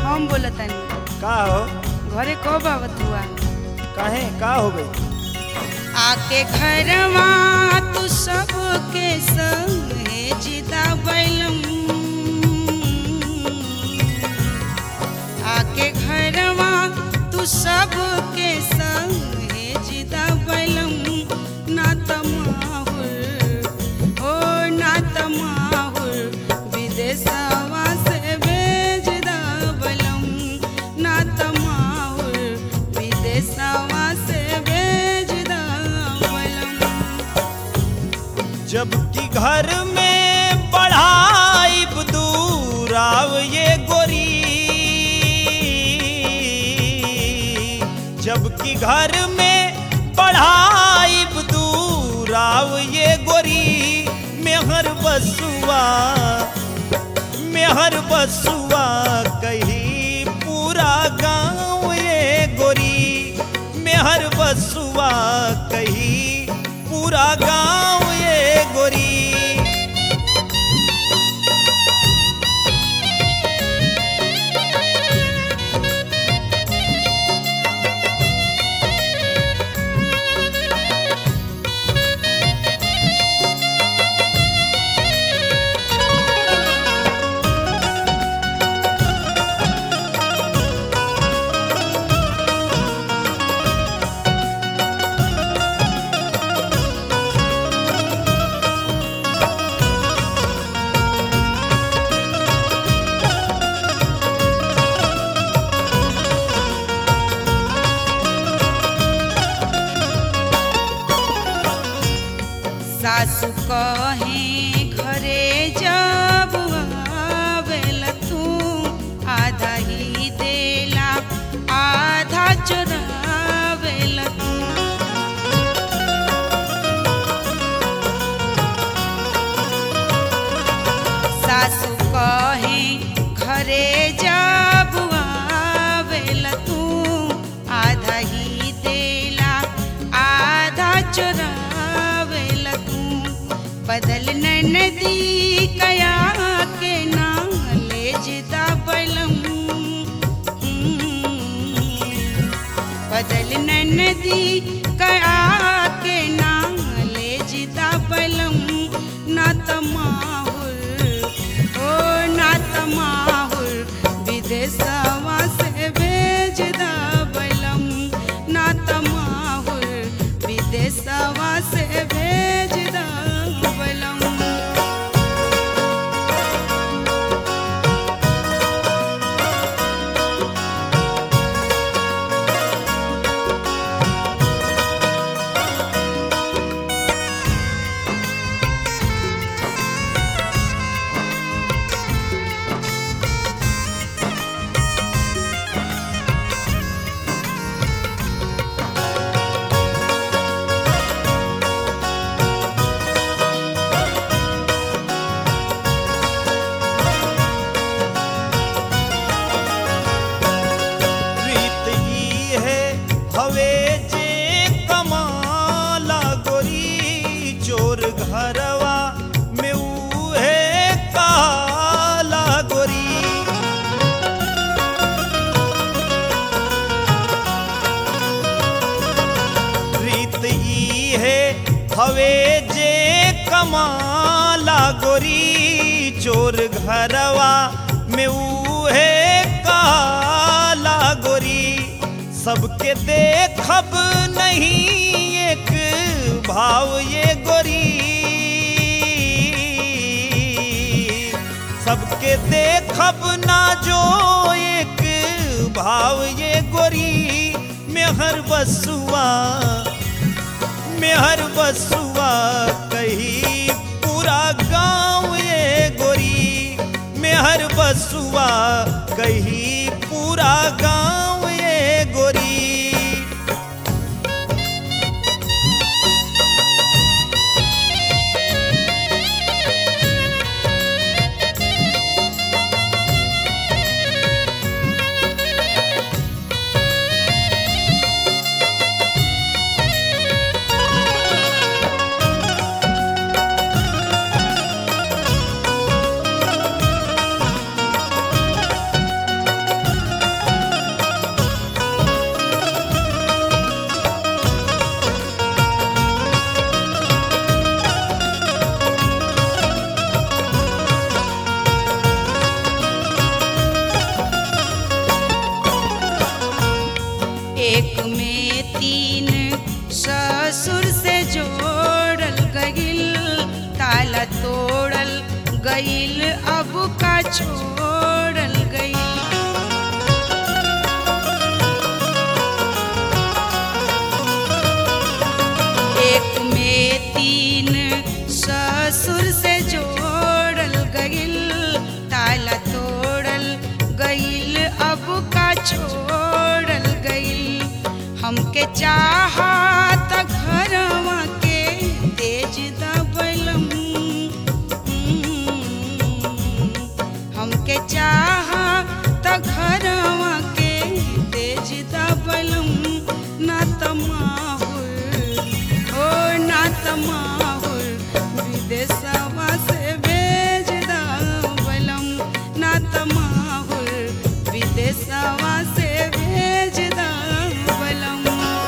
हम बोलतानी का हो घरे कब आवत हुआ काहे का हो गई आके घरवा तू सबके संग जिदा बैलम आके घरवा तू सबके संग जिदा बैलम ना तमाहुर ओ ना तमाहुर विदेशवा से भेज दा बलम ना तमाहुर विदेशवा से भेज दा बलम जबकि घर में पढ़ाई दूर आव ये गोरी जबकि घर में पढ़ाई दूर आव ये गोरी मेहर बसुआ मेहर बसुआ कही पूरा गांव ये गोरी मेहर बसुआ कही पूरा गांव ये गोरी सासु कहे घरे जब आवेल तू आधा ही देला आधा चुरावेल तू सासु कहे घरे जब आवेल तू आधा ही देला आधा चुरावेल तू बदल नदी कया के ना ले जिदा बलम बदल नदी कया के ना ले जिदा बलम ना तमाहुर ओ ना तमाहुर विदेशवा से भेज दा बलम ना तमाहुर विदेशवा से भेज दा बलम रीत ई है हवे जे कमाला गोरी चोर घरवा में उहे काला गोरी रीत ई है हवे जे कमाला गोरी चोर घरवा में उहे काला गोरी सबके देखब नहीं एक भाव ये गोरी सबके देखब ना जो एक भाव ये गोरी मेहर बसुआ मेहर बसुआ कही पूरा गांव ये गोरी मेहर बसुआ कही पूरा गांव ये गोरी छोड़ल गई एक में तीन ससुर से जोड़ल गईल ताला तोड़ल गईल अब का छोड़ल गईल हमके चाहत घरवा के तेज दबलम हमके चाहत घरवा के तेज दबलम ना तमाहुर ओ ना तमाहुर विदेशवा से भेज दबलम ना तमाहुर विदेशवा से भेज दबलम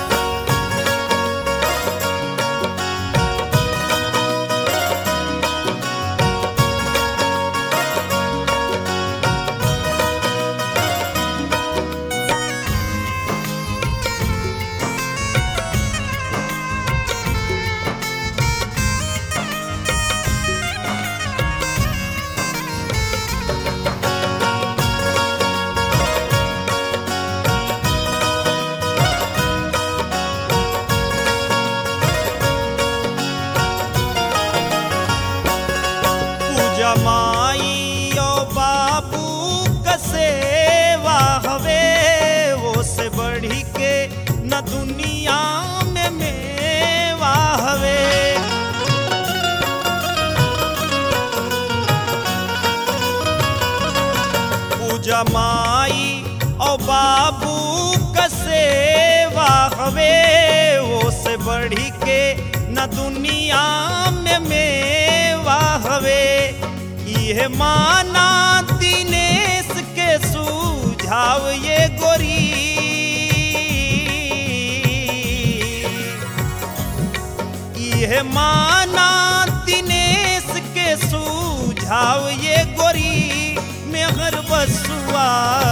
पूजा माई ओ बाबू कसेवा हवे वो से बढ़ी के न दुनिया में मेवा हवे पूजा माई ओ बाबू कसेवा हवे वो से बढ़ी के न दुनिया में मेवा हवे यह माना दिनेश के सुझाव ये गोरी यह माना दिनेश के सुझाव ये गोरी मेहर बसुआ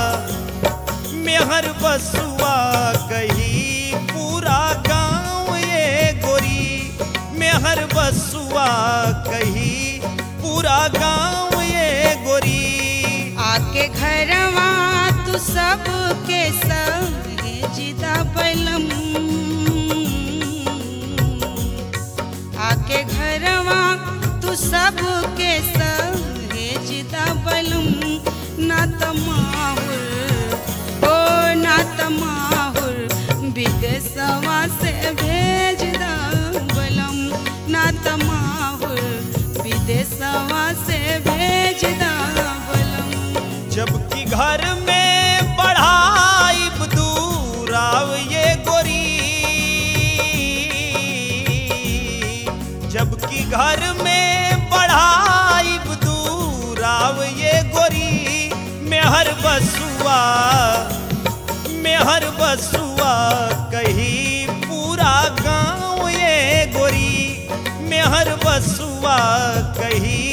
मेहर बसुआ कही पूरा गांव ये गोरी मेहर बसुआ कही पूरा गांव ये गोरी आके घरवा तू सबके संगे जिदा बलम आके घरवा तू सबके संगे जिदा बलम ना तमाहुर ओ ना तमाहुर विदेशवा से भेज दा बलम ना तमाहुर विदेशवा से भेज दा बलम जबकि घर में बढ़ाई दूराव ये गोरी जबकि घर में बढ़ाई दूराव ये गोरी मेहर बसुआ मेहर बसुआ कही पूरा गांव ये गोरी मेहर बसुआ कही